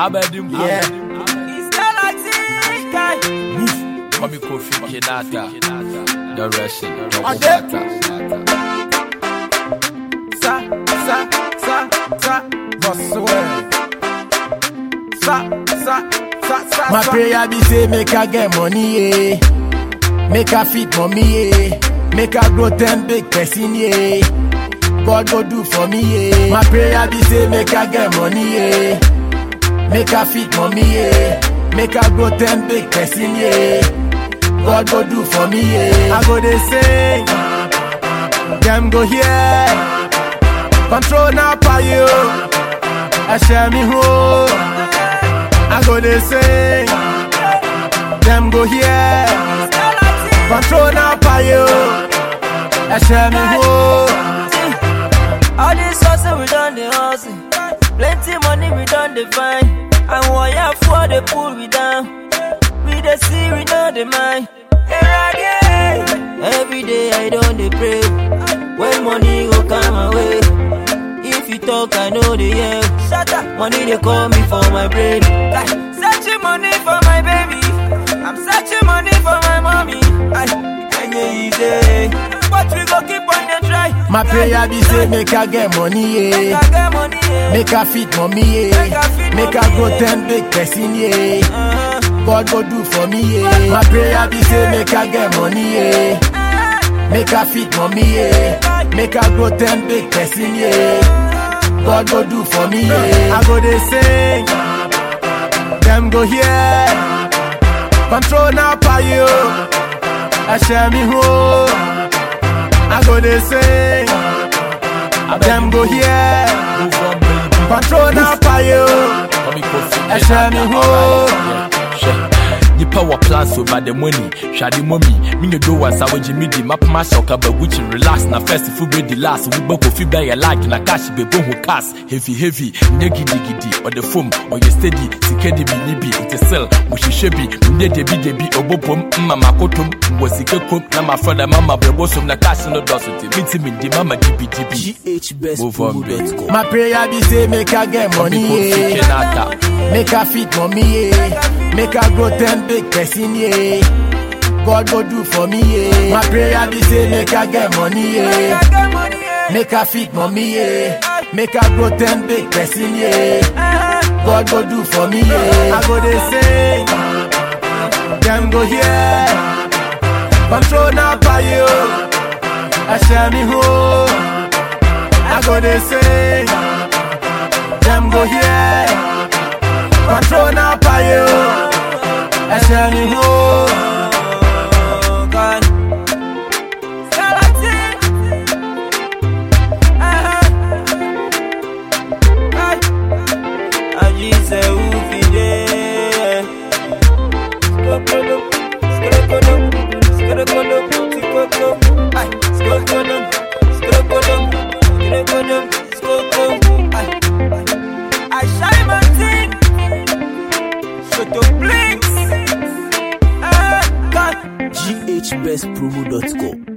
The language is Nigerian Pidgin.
Abedim. Yeah. It's Galaxy guy. Mami Kofi Kinata. The Russian. Ade. Sa, sa, sa, sa, Boswell. Sa, sa, sa, sa, My sa. prayer be say make I get money, yeah. Make I fit mommy, yeah. Make I grow ten big person, yeah. God go do for me, yeah. My prayer be say make I get money, yeah. Make I fit mommy, yeah. Make I grow ten big person, yeah. God go do for me, yeah. I go they sing, them go here. Control now for you. I share me home. I go they sing, them go here. Control now for you. I share me home. All this hustle we done the hustle. Plenty money we done the find. And wire for the pull we down. We the see we know the mind. Every day I don't dey pray. When money go come my way. If you talk, I know the yeah. Shut up. Money they call me for my brain. Like, searching money for my baby. I'm searching money for my mommy. Ay, and yeah, easy. But we go keep on the try. My prayer be say make I get money, Make yeah. I get money, yeah. Make I fit mommy, yeah. Make I grow ten big person, yeah. Uh-huh. God go do for me, yeah. My prayer be say make I get money, yeah. Make I fit mommy, yeah. Make I grow ten big person, yeah. God go do for me, yeah. I go they sing, them go here. Control now for you. I share me home. I go they sing, them go here. Move on, baby. Control now for you. Mami Kofi I share me home. Hwɛ, nipa wɔ plans over the money hwade mɔmi menyɛ do wansa wogye medi mapoma hyɛ ɔkaba gucci relax na first fo bɛdi last wobɛ kofi bɛyɛ like na cash bɛbɔ ho cars heavy heavy nyɛ gidigidi ɔde fom ɔyɛ steady sika de bi ni bi nte sel mohyehyɛ bi menyɛ debidebi ɔbɔ pom mma makotom wɔ sika kom na mafrɛ dɛ mama brɛbɔ som na cash no dɔso te menti mendi mama dibidibi Move on, baby. GHBestpromo.com. My prayer be say make I get Mami money, Kofi yeah. Kinata. Make I fit mommy, yeah. Make I grow ten big person, yeah. God go do for me, yeah. My prayer be say make I get money, yeah. get money, yeah. Make I fit mommy, yeah. Make I grow ten big person, yeah. God go do for me, yeah. I go they sing, them go here. Control now for you. I share me home. I go they sing, them go here. Control now for you. I share me home. Oh, God. Galaxy. Uh-huh. Ay. Aji se ufide. Skokodum, skokodum, skokodum, skokodum. Ay, skokodum, skokodum, skokodum, skokodum. Ay. I shine my thing. Shut up, blinks. Ah, God. GHBestpromo.com.